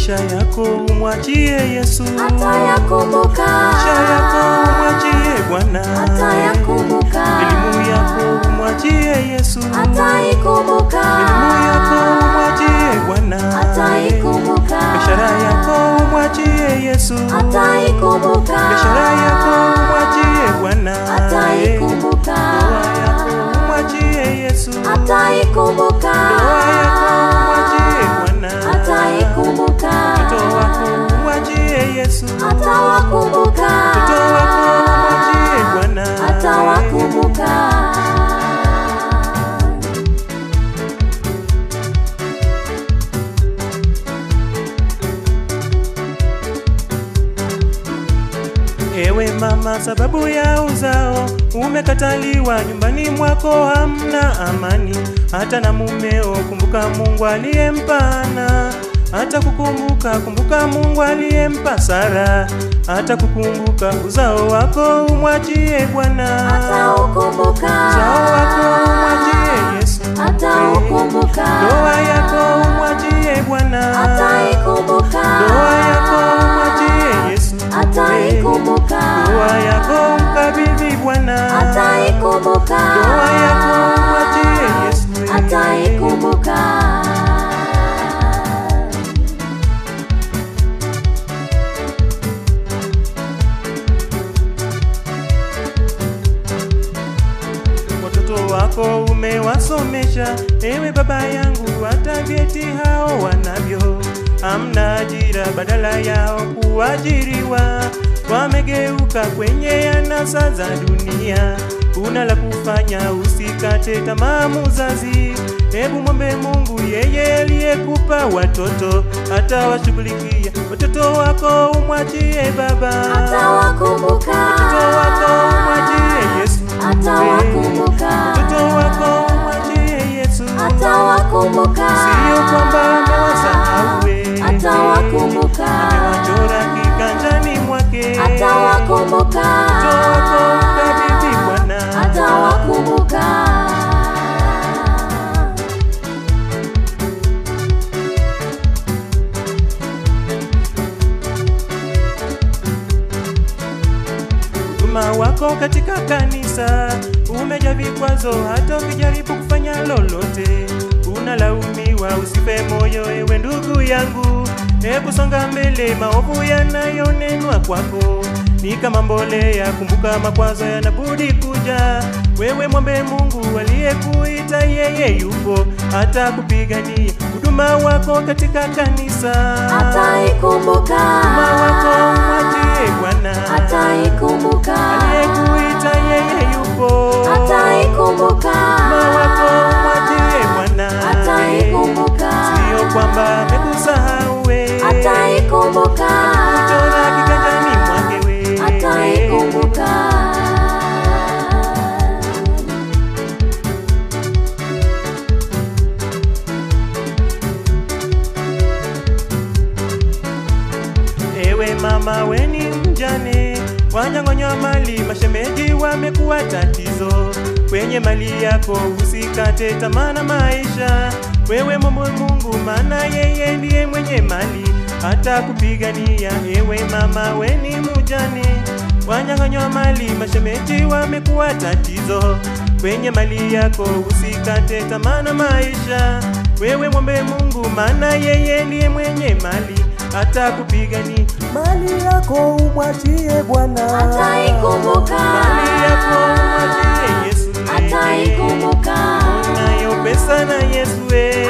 maisha yako umwachie Yesu, atayakumbuka, maisha yako umwachie Bwana, atayakumbuka, elimu yako umwachie Yesu, ataikumbuka, elimu yako umwachie Bwana, ataikumbuka, biashara yako umwachie Yesu, ataikumbuka, biashara yako umwachie Bwana, ataikumbuka, ndoa yako umwachie Yesu, ataikumbuka, ndoa yako umwachie Bwana, ataikumbuka, mtoto wako umwachie Yesu, atawakumbuka, mtoto wako umwachie Bwana, atawakumbuka. Ewe mama, sababu ya uzao umekataliwa, nyumbani mwako hamna amani, hata na mumeo. Kumbuka Mungu aliyempana, hata kukumbuka, kumbuka Mungu aliyempa Sara, hata kukumbuka uzao wako umwachie Bwana, Ataukumbuka, uzao wako umwachie Yesu, ataukumbuka, ndoa yako umwachie Bwana, ataikumbuka, ndoa yako umwachie Yesu, ataikumbuka, ndoa yako mkabidhi Bwana, ataikumbuka, ndoa yako mwachie Yesu, ataikumbuka. watoto wako umewasomesha, ewe baba yangu, hata vyeti hao wanavyo, hamna ajira, badala yao kuajiriwa, wamegeuka kwenye anasa za dunia. Una la kufanya, usikate tamaa muzazi, hebu mwombe Mungu, yeye aliyekupa watoto atawashughulikia watoto wako, umwachie baba Atawakumbuka, watoto wako, umwachie Yesu atawakumbuka, mtoto wako umwachie Yesu, atawakumbuka, sio kwamba amewasahau, atawakumbuka, amewachora kiganjani mwake. atawakumbuka, Mtoto wako mkabidhi Bwana, atawakumbuka. huduma wako katika kanisa umejaa vikwazo, hata ukijaribu kufanya lolote unalaumiwa. Usife moyo ewe ndugu yangu, hebu songa mbele. Maovu yanayonenwa kwako ni kama mbolea, kumbuka makwazo yanabudi kuja. Wewe mwombe Mungu aliyekuita, yeye yupo hata kupigania huduma wako katika kanisa. Ataikumbuka, Huduma wako mwachie Bwana ataikumbuka, aliyekuita yeye yupo. ataikumbuka, Huduma wako mwachie Bwana, ataikumbuka, sio kwamba amekusahau we, ataikumbuka, kuchora kiganjani mwake we, ataikumbuka. Ewe mama weni mjane, wanyang'onywa mali, mashemeji wamekuwa tatizo kwenye mali yako, usikate tamaa na maisha. Wewe momwe Mungu, maana yeye ndiye mwenye mali, hata kupigania. Ewe mama weni mjane, wanyang'onywa mali, mashemeji wamekuwa tatizo kwenye mali yako, usikate tamaa na maisha. Wewe mwombe Mungu, maana yeye ndiye mwenye mali hata kupigani mali yako umwachie Bwana, Ataikumbuka, mali yako umwachie Yesu, ataikumbuka, nayo pesa na Yesu we.